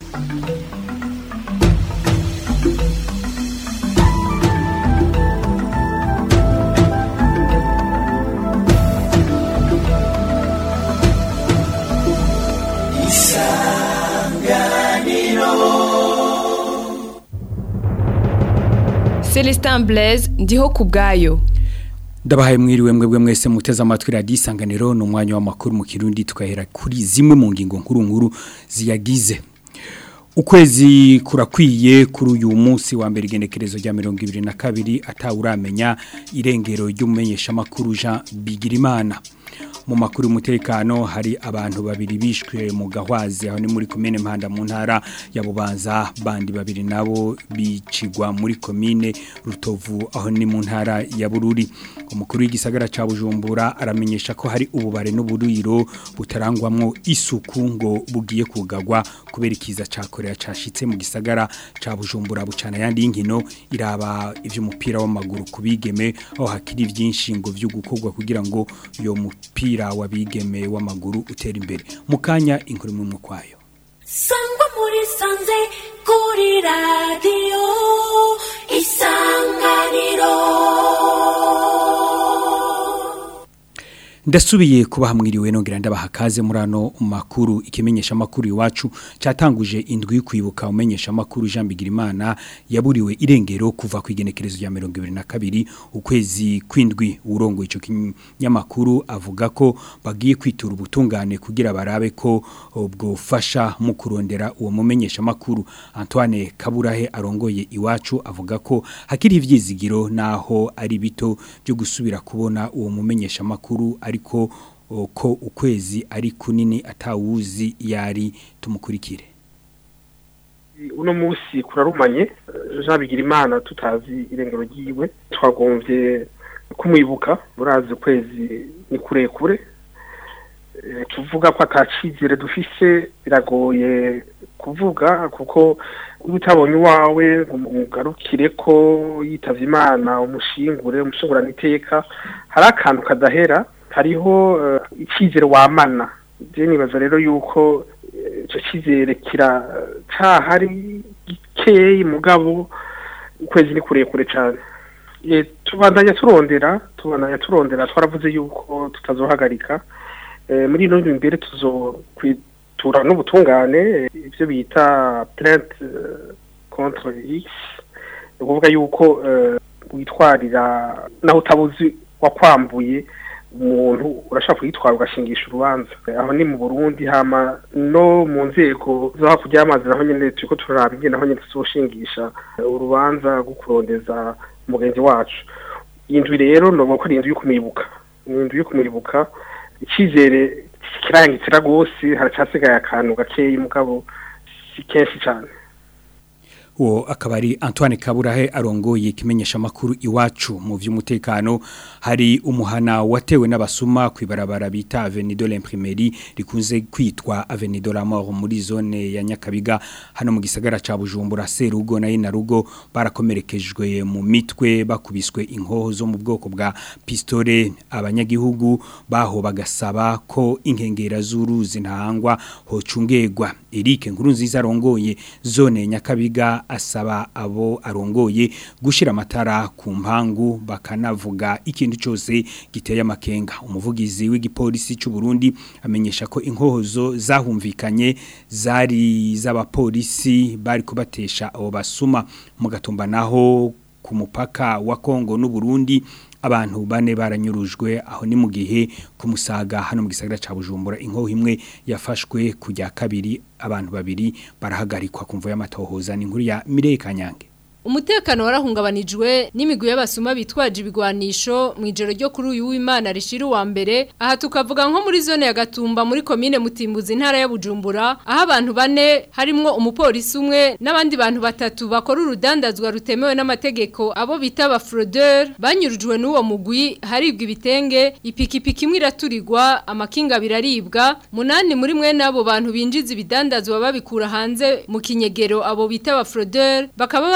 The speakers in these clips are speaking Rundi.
Celestin Blaise ndiho ku bwayo ndabahaye mwiriwe mwebwe mwese muteze amatwi radiyo isanganiro ni umwanya w'amakuru mu kirundi tukahera kuri zimwe mu ngingo nkuru nkuru ziyagize ukwezi kurakwiye kuri uyu munsi wa mbere igenekerezo rya mirongo ibiri na kabiri atawuramenya irengero ry'umumenyeshamakuru Jean Bigirimana mu makuru y'umutekano hari abantu babiri bishwe mu gahwazi aho ni muri komine mpanda mu ntara ya bubanza bandi babiri nabo bicigwa muri komine rutovu aho ni mu ntara ya bururi umukuru w'igisagara ca bujumbura aramenyesha ko hari ububare n'uburiro butarangwamwo isuku ngo bugiye kugagwa kubera ikiza ca korea cashitse mu gisagara ca bujumbura bucana yandi y'inkino iraba ivy'umupira w'amaguru kubigeme aho hakiri vyinshi ngo vyo gukorwa kugira ngo yo mupira wabigeme w'amaguru utera imbere mukanya inkuru mu kwayo sangwa muri sanze kuri radiyo isanganiro ndasubiye kubaha mwiriwe nongera ndabaha kaze muri ano makuru ikimenyesha makuru iwacu catanguje indwi yo kwibuka umenyesha makuru Jean Bigirimana yaburiwe irengero kuva ku igenekerezo rya 2022 ukwezi kwindwi urongo ico kinyamakuru avuga ko bagiye kwitura ubutungane kugira barabe ko bwofasha mu kurondera uwo mumenyesha makuru Antoine Kaburahe arongoye iwacu avuga ko hakiri ivyizigiro naho ari bito byo gusubira kubona uwo mumenyesha makuru ariko ko ukwezi ari kunini atawuzi yari tumukurikire uno munsi kurarumanye Jean Bigirimana tutazi irengero ryiwe twagombye kumwibuka murazi ukwezi ni kurekure tuvuga ko atacizire dufise biragoye kuvuga kuko utabonye uwawe umugarukire ko yitavye imana umushingure umushingurana iteka hari akantu kadahera hariho icyizere wamana je nibaza rero yuko icyo cyizere kiracahari gikeyi mugabo ukwezi ni kurekure cyane tubandanya turondera tubandanya turondera twaravuze yuko tutazohagarika muri ino imbere tuzokwitura n'ubutungane ibyo bita plainte contre x ni ukuvuga yuko witwarira naho utabuzi wakwambuye umuntu urashaka kuyitwara ugashingisha urubanza aho ni mu Burundi hama no mu nzego zo hakurya y'amazi naho nyene turiko turaraba ingene naho nyene tuzoshingisha urubanza rwo kurondeza umugenzi wacu iyi ndwi rero novuga ko ari inzu yo kumwibuka ni inzu yo kumwibuka icyizere kirangitsira rwose haracasigaye akantu gakeyi mugabo si kenshi cyane uwo akaba ari Antoine Kaburahe arongoye ikimenyesha makuru iwacu mu vy'umutekano hari umuhana watewe n'abasuma kwibarabara bita Avenue de l'Imprimerie rikunze kwitwa Avenue de la Mort muri zone ya Nyakabiga hano mu gisagara ca Bujumbura Serugo na Inarugo barakomerekejwe mu mitwe bakubiswe inkoho zo mu bwoko bwa pistole abanyagihugu baho bagasaba ko inkengera z'uruzi ntahangwa hocungegwa Eric Nkurunziza arongoye zone Nyakabiga asaba abo arongoye gushira amatara ku mpangu bakanavuga ikintu cyose giteye amakenga umuvugizi w'igipolisi cy'u Burundi amenyesha ko inkohozo zahumvikanye zari z'abapolisi bari kubatesha abo basuma mu gatumba naho ku mupaka wa Kongo n'u Burundi abantu bane baranyurujwe aho ni mu gihe kumusaga hano mu gisagara ca Bujumbura inkoho imwe yafashwe kujya kabiri abantu babiri barahagarikwa kumva y'amatohoza ni inkuru ya Mireye Kanyange Umutekano warahungabanijwe n'imigwi y'abasuma bitwaje ibigwanisho mu ijoro ryo kuri uyu w'Imana rishira wa mbere aha tukavuga nko muri zone ya Gatumba muri commune Mutimbuzi intara ya Bujumbura aho abantu bane harimwo umupolisi umwe n'abandi bantu batatu bakora urudandazwa rutemewe n'amategeko abo bita ba fraudeur banyurujwe n'uwo mugwi haribwa ibitenge ipikipiki imwe iraturirwa amakinga biraribwa munani muri mwe nabo bantu binjiza ibidandazwa babikura hanze mu kinyegero abo bita ba fraudeur bakaba bahagaritse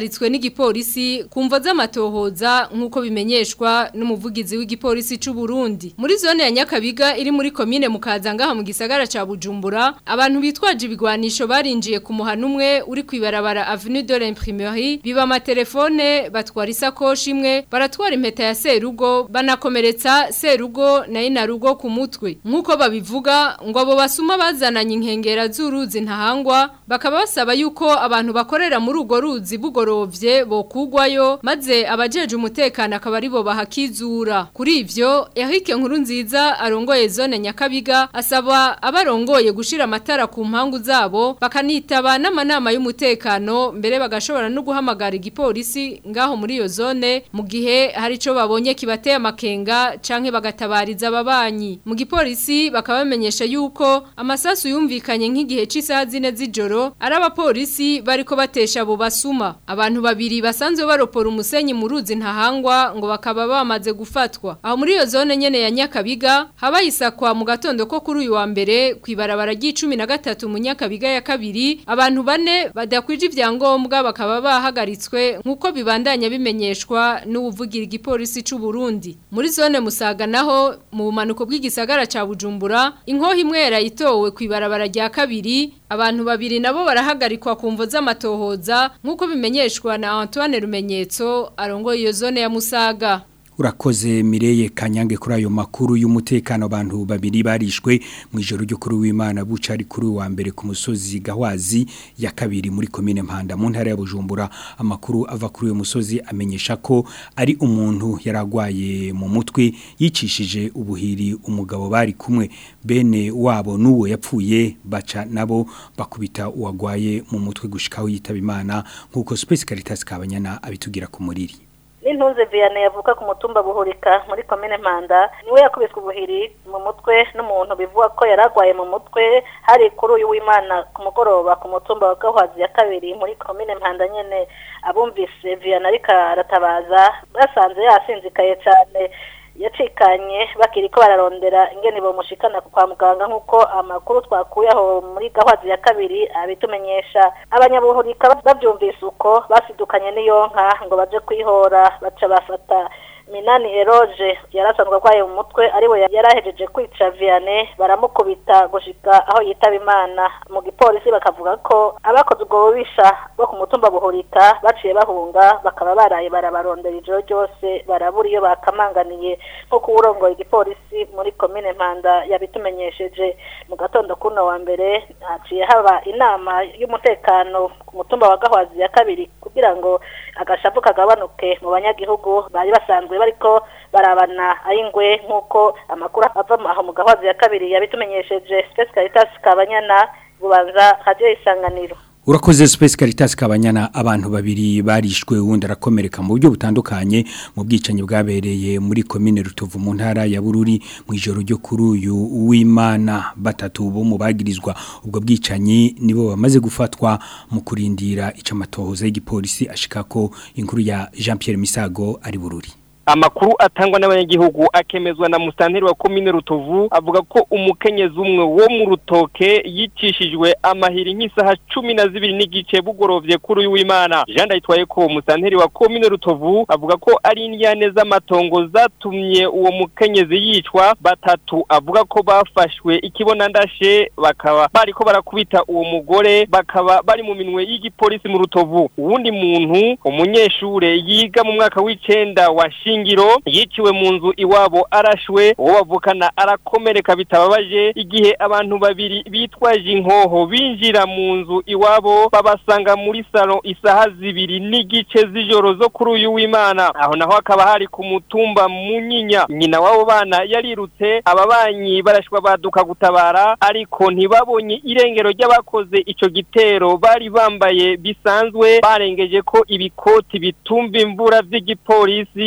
bahagaritswe n'igipolisi kumva z'amatohoza nk'uko bimenyeshwa n'umuvugizi w'igipolisi c'u Burundi muri zone ya Nyakabiga iri muri komine mukaza ngaha mu gisagara ca Bujumbura abantu bitwaje ibigwanisho barinjiye ku muhana umwe uri kwibarabara Avenue de l'Imprimerie biba amatelefone batwara isakoshi imwe baratwara impeta ya Serugo banakomeretsa Serugo na Inarugo ku mutwe nk'uko babivuga ngo abo basuma bazananye inkengera z'uruzi ntahangwa bakaba basaba yuko abantu bakorera muri urwo ruzi bugorovye bokugwayo maze abajeje umutekano akaba aribo bahakizura kuri ivyo Eric Nkurunziza arongoye zone Nyakabiga asaba abarongoye gushira amatara ku mpangu zabo bakanitaba n'amanama y'umutekano mbere bagashobora no guhamagara igipolisi ngaho muri iyo zone mu gihe hari ico babonye kibateye amakenga canke bagatabariza ababanyi mu gipolisi bakaba bamenyesha yuko amasasu yumvikanye nk'igihe c'isaha zine z'ijoro ari abapolisi bariko batesha abo basuma abantu babiri basanzwe baropora umusenyi mu ruzi ntahangwa ngo bakaba bamaze gufatwa aho muri iyo zone nyene ya Nyakabiga haba isakwa mu gatondo ko kuri uyu wa mbere kwibarabara ry'icumi na gatatu mu Nyakabiga ya kabiri abantu bane badakwije ivyangombwa bakaba bahagaritswe nk'uko bibandanya bimenyeshwa n'ubuvugira igipolisi c'u Burundi muri zone Musaga naho mu bumanuko bw'igisagara ca Bujumbura inkoho imwe yarayitowe kwibarabara rya kabiri abantu babiri nabo barahagarikwa ku mvo z'amatohoza nk'uko bimenyeshwa na Antoine Rumenyetso arongoye iyo zone ya Musaga urakoze mireye kanyange kuri ayo makuru y'umutekano abantu babiri barishwe mu ijoro ryo kuri w'Imana buca ari kuri wa mbere ku musozi Gahwazi ya kabiri muri commune Mpanda mu ntara ya Bujumbura amakuru ava kuri uyo musozi amenyesha ko ari umuntu yaragwaye mu mutwe yicishije ubuhiri umugabo bari kumwe bene wabo nuwo yapfuye baca nabo bakubita uwagwaye mu mutwe gushikaho yitaba Imana nkuko Space Caritas kabanyana abitugira ku muriri n'intunze Vianney yavuka ku mutumba buhurika muri komine Mpanda niwe yakubiswe ubuhiri mu mutwe n'umuntu bivuga ko yaragwaye mu mutwe hari kuri uyu w'Imana ku mugoroba ku mutumba wa Gahwazi ya kabiri muri komine Mpanda nyene abumvise Vianney ariko aratabaza basanze yasinzikaye cyane yacikanye bakiri ko bararondera ingene bomushikana kwa muganga nk'uko amakuru twakuye aho muri gahwazi ya kabiri abitumenyesha abanyabuhurika bavyumvise uko basidukanye n'iyonka ngo baje kwihora baca bafata minani eroge yarasanzwe arwaye mu mutwe ariwe yarahejeje kwica Vianney baramukubita gushika aho yitaba imana mu gipolisi bakavuga ko abakoze ubwo bubisha bo ku mutumba buhurika baciye bahunga bakaba baraye barabarondera ijoro ryose barabura iyo bakamanganiye nk'uko uwurongoye igipolisi muri komine mpanda yabitumenyesheje mu gatondo kuno wa mbere haciye haba inama y'umutekano ku mutumba wa gahwazi ya kabiri kugira ngo agashavu kagabanuke mu banyagihugu bari basanzwe bariko barabana ayingwe nk'uko amakuru ava aho mu gahwazi ya kabiri yabitumenyesheje Space Caritas Kabanyana bubanza radio isanganiro Urakoze Space Caritas kabanyana abantu babiri barishwe wundi arakomereka mu buryo butandukanye mu bwicanyi bwabereye muri commune Rutovu mu ntara ya Bururi mu ijoro ryo kuri uyu w'Imana batatu bo mu bagirizwa ubwo bwicanyi nibo bamaze gufatwa mu kurindira icamatohoza y'igipolisi ashikako inkuru ya Jean Pierre Misago ari Bururi amakuru atangwa n'abanyagihugu akemezwa na musitanteri wa komine rutovu avuga ko umukenyezi umwe wo mu rutoke yicishijwe amahiri nk'isaha cumi na zibiri n'igice bugorovye kuri uyu w'imana jean ndayitwaye ko musitanteri wa komine rutovu avuga ko ari indyane z'amatongo zatumye uwo mukenyezi yicwa batatu avuga ko bafashwe ikibonandashe bakaba bariko barakubita uwo mugore bakaba bari mu minwe y'igipolisi mu rutovu uwundi muntu umunyeshure yiga mu mwaka w'icenda wa shingiro yiciwe mu nzu iwabo arashwe uwo bavukana arakomereka bitababaje igihe abantu babiri bitwaje inkoho binjira mu nzu iwabo babasanga muri salo isaha zibiri n'igice z'ijoro zo kuri uyu w'imana aho naho hakaba hari ku mutumba munyinya nyina w'abo bana yarirutse ababanyi barashwa baduka gutabara ariko ntibabonye irengero ry'abakoze ico gitero bari bambaye bisanzwe barengeje ko ibikoti bitumva imvura vy'igipolisi bakaba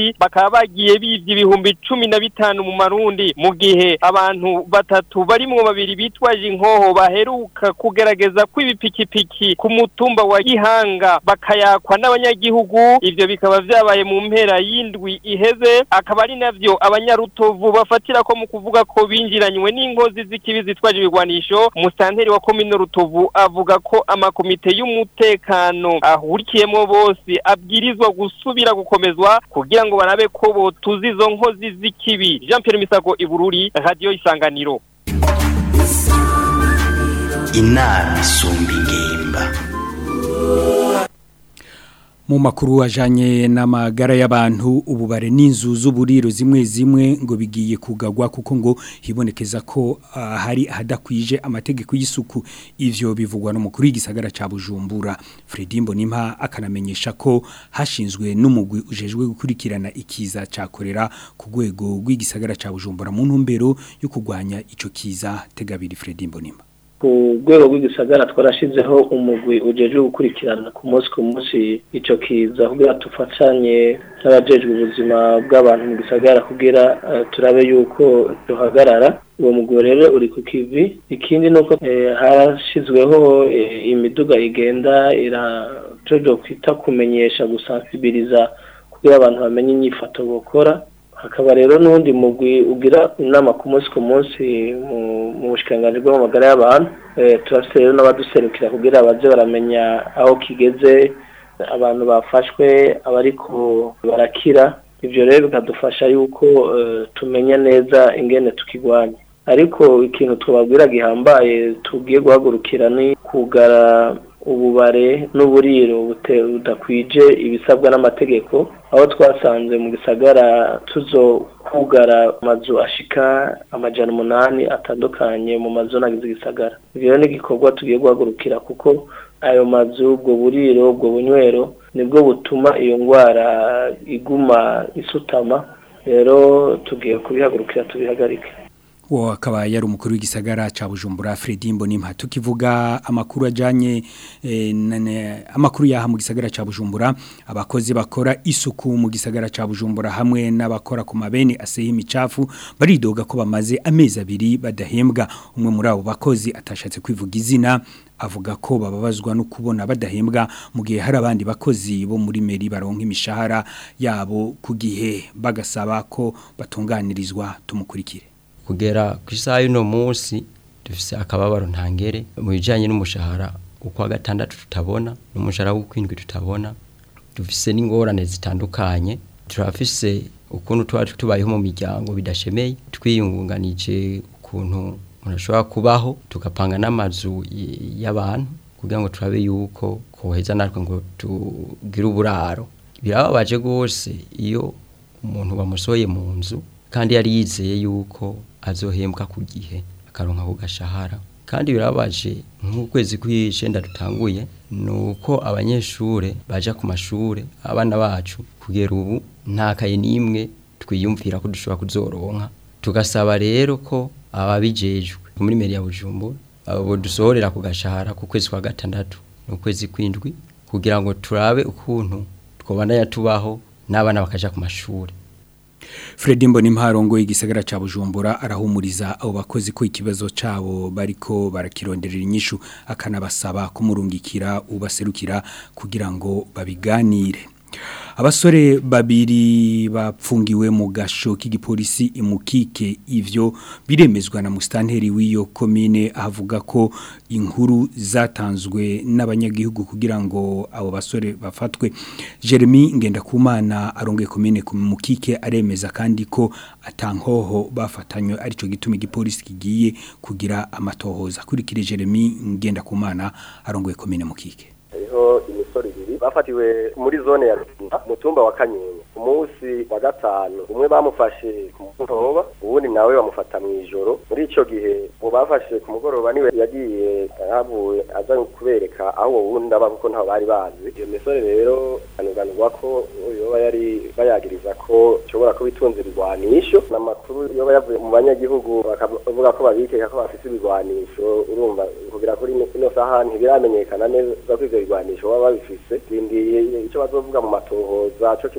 bakaba bagiye bivye ibihumbi cumi na bitanu mu marundi mu gihe abantu batatu barimwo babiri bitwaje inkoho baheruka kugerageza kw'ibipikipiki ku mutumba wa Gihanga bakayakwa n'abanyagihugu ivyo bikaba vyabaye mu mpera y'indwi iheze akaba ari navyo abanyarutovu bafatira ko mu kuvuga ko binjiranywe n'inkozi z'ikibi zitwaje ibigwanisho musanteri wa komine rutovu avuga ko amakomite y'umutekano ahurikiyemo bose abwirizwa gusubira gukomezwa kugira ngo barabe ko botuza izo nkozi z'ikibi Jean Pierre Misago Ibururi radio Isanganiro inama isumba ingimba mu makuru ajanye n'amagara y'abantu ububare n'inzu z'uburiro zimwe zimwe ngo bigiye kugagwa kuko ngo hibonekeza ko ah, hari ahadakwije amategeko y'isuku ivyo bivugwa n'umukuru w'igisagara ca Bujumbura Fredy Mbonimpa akanamenyesha ko hashinzwe n'umugwi ujejwe gukurikirana ikiza ca korera ku rwego rw'igisagara ca Bujumbura mu ntumbero yo kugwanya ico kiza tegabiri Fredy Mbonimpa ku rwego rw'igisagara twarashizeho umugwi ujeje gukurikirana ku munsi ku munsi ico kiza kugira tufatanye n'abajejwe ubuzima bw'abantu mu gisagara kugira uh, turabe yuko duhagarara uwo mugwi rero uri ku kivi ikindi nuko eh, harashizweho eh, imiduga igenda irajojo kwita kumenyesha gusansibiliza kugira abantu bamenye inyifato bokora hakaba rero n'undi mugwi ugira inama ku munsi ku munsi mu bushikiranganji bw'amagara y'abantu turafite rero n'abaduserukira kugira baze baramenya aho kigeze abantu bafashwe abariko barakira ibyo rero bikadufasha yuko tumenya neza ingene tukigwanya ariko ikintu tubabwira gihambaye tugiye guhagurukira ni kugara ububare n'uburiro budakwije ibisabwa n'amategeko aho twasanze mu gisagara tuzo kugara amazu ashika amajana umunani atandukanye mu mazu nagize igisagara ibyo ni igikorwa tugiye guhagurukira kuko ayo mazu ubwo buriro ubwo bunywero nibwo butuma iyo ndwara iguma isutama rero tugiye kubihagurukira tubihagarike uwo akaba yari umukuru w'igisagara ca Bujumbura Fredy Mbonimpa tukivuga amakuru ajanye eh, nane, amakuru yaha mu gisagara ca Bujumbura abakozi bakora isuku mu gisagara ca Bujumbura hamwe n'abakora ku mabeni aseye imicafu baridoga ko bamaze amezi abiri badahembwa umwe muri abo bakozi atashatse kwivuga izina avuga ko bababazwa no kubona badahembwa mu gihe hari abandi bakozi bo muri meri baronka imishahara yabo ku gihe bagasaba ko batunganirizwa tumukurikire kugera ku isaha y'uno munsi dufise akababaro ntangere mu bijyanye n'umushahara uko wa gatandatu tutabona n'umushahara w'ukwindwi tutabona dufise n'ingorane zitandukanye turafise ukuntu tuba tubayeho mu miryango bidashemeye twiyungunganije ukuntu umuntu ashobora kubaho tugapanga n'amazu y'abantu kugira ngo turabe yuko koheza natwe ngo tugire uburaro birababaje rwose iyo umuntu bamusohoye mu nzu kandi yari yizeye yuko azohembwa ku gihe akaronka ku gashahara kandi birababaje nk'ukwezi kw'icenda dutanguye ni uko abanyeshure baja ku mashure abana bacu kugera ubu nta kaye n'imwe twiyumvira ko dushobora kuzoronka tugasaba rero ko ababijejwe muri meri ya bujumbura abo dusohorera ku gashahara ku kwezi kwa gatandatu n'ukwezi kw'indwi kugira ngo turabe ukuntu twobandanya tubaho n'abana bakaja ku mashure Fredy Mbonimparongo igisagara ca Bujumbura arahumuriza abo bakozi ko ikibazo cabo bariko barakironderera inyishu akanabasaba kumurungikira ubaserukira kugira ngo babiganire abasore babiri bapfungiwe mu gasho k'igipolisi imukike ivyo biremezwa na mustanteri w'iyo komine avuga ko inkuru zatanzwe n'abanyagihugu kugira ngo abo basore bafatwe Jeremy Ngendakumana arongoye komine ku mukike aremeza kandi ko atankoho bafatanywe arico gituma igipolisi kigiye kugira amatohoza kurikire Jeremy Ngendakumana arongoye komine mukike hariho imisoro ibiri bafatiwe muri zone ya Rutumba mutumba wa Kanyenya umunsi wa gatanu umwe bamufashe ku mugoroba uwundi nawe bamufata mu ijoro muri ico gihe uwo bafashe ku mugoroba niwe yagiye havuye aza kubereka aho uwo wundi aba kuko ntaho bari bazi iyo misore rero anuganurwa ko yoba yari bayagiriza ko ishobora kuba itunze ibigwanisho n'amakuru yoba yavuye mu banyagihugu bakavuga ko babikeka ko bafise ibigwanisho urumva kugira kuri ino saha ntibiramenyekana neza ko ivyo bigwanisho baba babifise rindiye ico bazovuga mu matohoza co kimwe nabo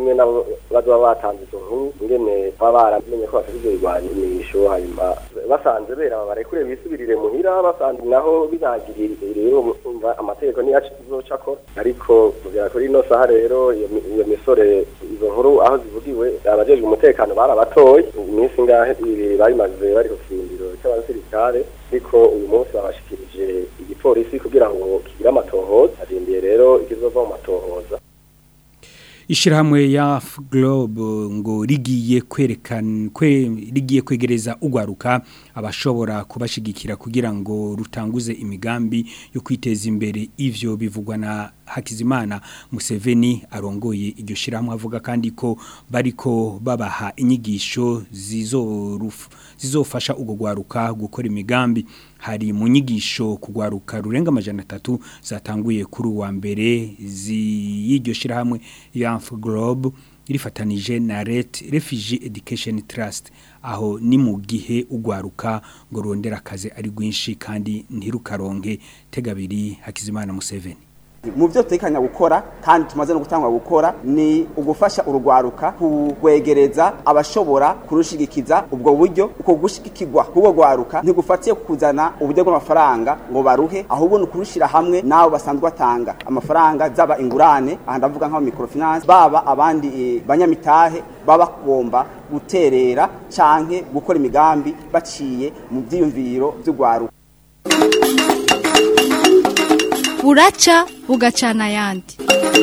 niho bazoba batanze izo nkuru ingene baba baramenye ko bafite ivyo bigwanisho hanyuma basanze bera barekure bisubirire muhira basanze naho binagirire rero umva amategeko niyo azocako ariko kugera kuri ino saha rero iyo mi- iyo misore izo nkuru aho zivugiwe abajejwe umutekano barabatoye iminsi ngahe ibiri bayimaze bari ku kirindiro cy'abasirikare ariko uyu munsi babashikirije igipolisi kugira ngo kigire amatohoza arindiye rero ikizova mu matohoza Ishirahamwe ya Globe ngo rigiye kwerekana kwe rigiye kwegereza ugwaruka abashobora kubashigikira kugira ngo rutanguze imigambi yo kwiteza imbere ivyo bivugwa na Hakizimana Museveni arongoye iryo shirahamwe avuga kandi ko bariko babaha inyigisho zizorufu zizofasha ugo gwaruka gukora imigambi hari mu nyigisho kugwaruka rurenga amajana atatu zatanguye kuri uwa mbere y'iryo shirahamwe Youth Globe irifatanije na Ret Refugee Education Trust aho ni mu gihe ugwaruka ngo rondera akazi ari rwinshi kandi ntirukaronke tegabiri Hakizimana Museveni mu byo tutekanya gukora kandi tumaze no gutangwa gukora ni ugufasha urugwaruka kugwegereza abashobora kurushigikiza ubwo buryo uko gushigikirwa kubwo gwaruka ntigufatiye kuzana uburyo bw'amafaranga ngo baruhe ahubwo ni ukurushira hamwe nabo basanzwe batanga amafaranga zaba ingurane aha ndavuga nk'aba microfinance baba abandi e, banyamitahe baba bagomba guterera canke gukora imigambi baciye mu vyiyumviro vy'ugwaruka buraca bugacana ayandi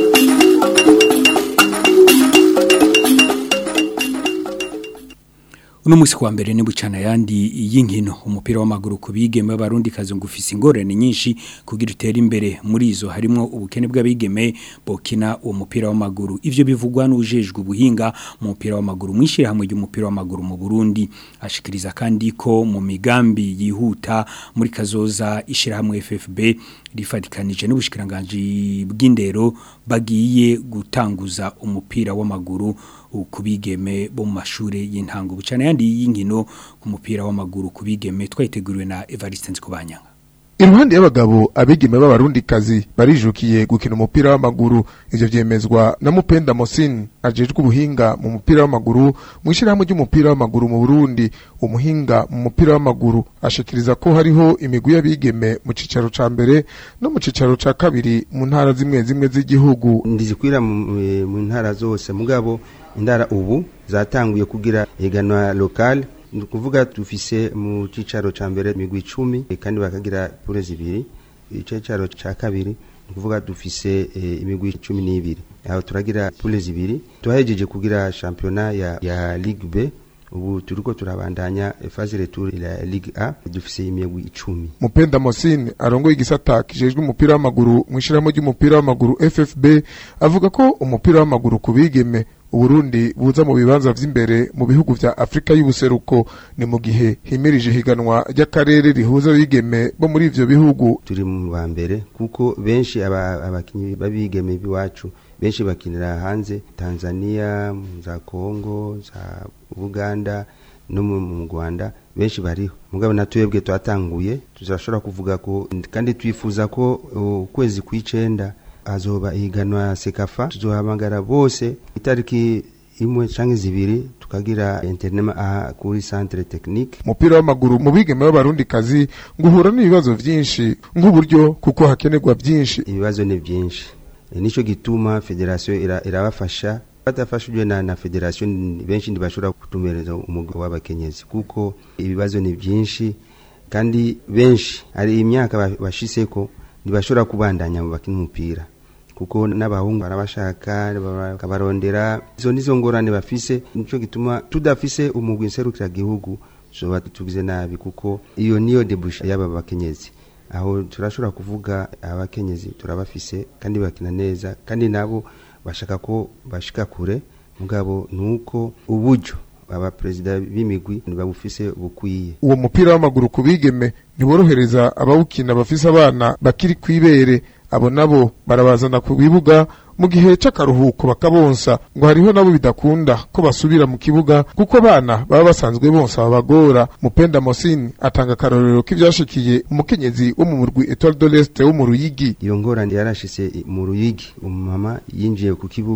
uno musi kwa mbere ni bucana yandi y'inkino umupira w'amaguru kubigeme barundi kazi ngufise ingorane nyinshi kugira utere imbere muri izo harimo ubukene bw'abigeme bokina uwo mupira w'amaguru ivyo bivugwa n'ujejwe ubuhinga mu mupira w'amaguru mwishire hamwe y'umupira w'amaguru mu Burundi ashikiriza kandi ko mu migambi yihuta muri kazoza ishira hamwe FFB rifatikanije n'ubushikiranganje bw'indero bagiye gutanguza umupira w'amaguru kubigeme bo mu mashure y'intango bucana yandi y'inkino ku mupira w'amaguru kubigeme twayiteguriwe na Evariste Nzikubanyanga Iruhande y'abagabo abigeme b'abarundikazi barijukiye gukina umupira w'amaguru ivyo vyemezwa na Mupenda Mosin ajejwe ubuhinga mu mupira w'amaguru mu ishirahamwe ry'umupira w'amaguru mu Burundi umuhinga mu mupira w'amaguru ashikiriza ko hariho imigwi y'abigeme mu cicaro ca mbere no mu cicaro ca kabiri mu ntara zimwe zimwe z'igihugu ndizikwira mu ntara zose mugabo indara ubu zatanguye kugira iganwa lokale ni ukuvuga dufise mu cicaro ca mbere imigwi icumi kandi bakagira pure zibiri icicaro ca kabiri ni ukuvuga dufise e, imigwi cumi n'ibiri aho turagira pure zibiri tuhahejeje kugira championnat ya, ya ligue b ubu turiko turabandanya phase retour ya ligue a dufise imigwi icumi Mupenda Mosine arongoye igisata kijejwe umupira w'amaguru mu ishirahamwe ry'umupira w'amaguru FFB avuga ko umupira w'amaguru kubigeme Uburundi buza mu bibanza vy'imbere mu bihugu vya Afrika y'ubuseruko ni mu gihe himirije higanwa ry'akarere rihuza bigeme bo muri ivyo bihugu turi mu ba mbere kuko benshi abakinyi babigeme biwacu benshi bakinira hanze Tanzania za Kongo za Uganda no mu Rwanda benshi bariho mugabo natwebwe twatanguye tuzashobora kuvuga ko kandi twifuza ko ukwezi kw'icenda azoba ihiganwa sekafa tuzohamagara bose itariki imwe canke zibiri tukagira interinema aha kuri centre technique umupira w'amaguru mu bigeme b'abarundi kazi nguhura n'ibibazo vyinshi nk'uburyo kuko hakenerwa vyinshi ibibazo ni vyinshi e, nico gituma federation irabafasha ira batafashijwe na, na federation benshi ntibashobora kutumereza umugabo w'abakenyezi kuko ibibazo ni vyinshi kandi benshi hari imyaka bashiseko ntibashobora kubandanya mu bakina umupira kuko n'abahungu barabashaka bakabarondera izo nizo ngorane bafise nico gituma tudafise umugwi nserukira gihugu zoba tugize nabi kuko iyo niyo debusha y'aba bakenyezi aho turashobora kuvuga abakenyezi turabafise kandi bakina neza kandi nabo bashaka ko bashika kure mugabo nuko uburyo abaperezida b'imigwi ntibabufise bukwiye uwo mupira w'amaguru kubigeme ntiborohereza abawukina bafise abana bakiri kwibere abo nabo barabazana ku bibuga mu gihe c'akaruhuko bakabonsa ngo hariho nabo bidakunda ko basubira mu kibuga kuko abana baba basanzwe bonsa babagora mupenda mosini atanga akarorero k'ivyashikiye umukenyezi wo mu murwi Etoile de l'Est wo mu Ruyigi iyo ngorane yarashitse mu Ruyigi umumama yinjiye ku kibuga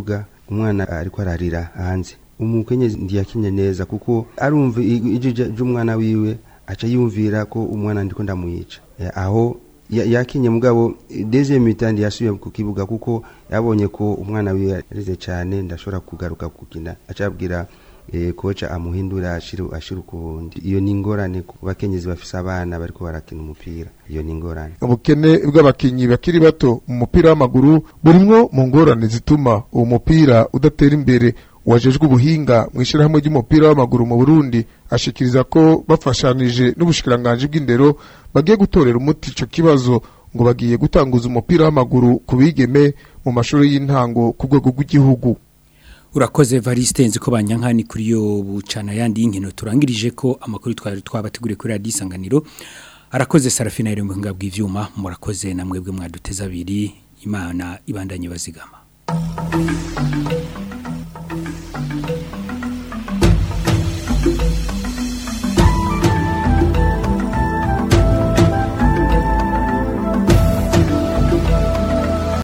umwana ariko ararira hanze umukenyezi ntiyakinye neza kuko arumva ijwi ry'umwana wiwe aca yumvira ko umwana ndiko ndamwica Eh, aho ya- yakinye mugabo deuxième mitandi yasubiye ku kibuga kuko yabonye ko umwana wiwe arize cyane ndashobora kugaruka kugina acabwira eh, kocha amuhindura ashiru ashiru kubundi iyo ni ingorane ku bakenyezi bafise abana bariko barakina umupira iyo ni ingorane ubukene bw'abakinyi bakiri bato mu mupira w'amaguru burimwo mu ngorane zituma uwo mupira udatera imbere uwajejwe ubuhinga mu ishyirahamwe ry'umupira w'amaguru mu Burundi ashikiriza ko bafashanije n'ubushikiranganji bw'indero bagiye gutorera umuti ico kibazo ngo bagiye gutanguza umupira w'amaguru ku bigeme mu mashuri y'intango ku rwego rw'igihugu urakoze Variste nzi ko banyankani kuri yo bucana yandi y'inkino turangirije ko amakuru twari twabateguriye kuri radio isanganiro arakoze Sarafina iri mu buhinga bw'ivyuma murakoze namwe bwe mwaduteza abiri imana ibandanye bazigama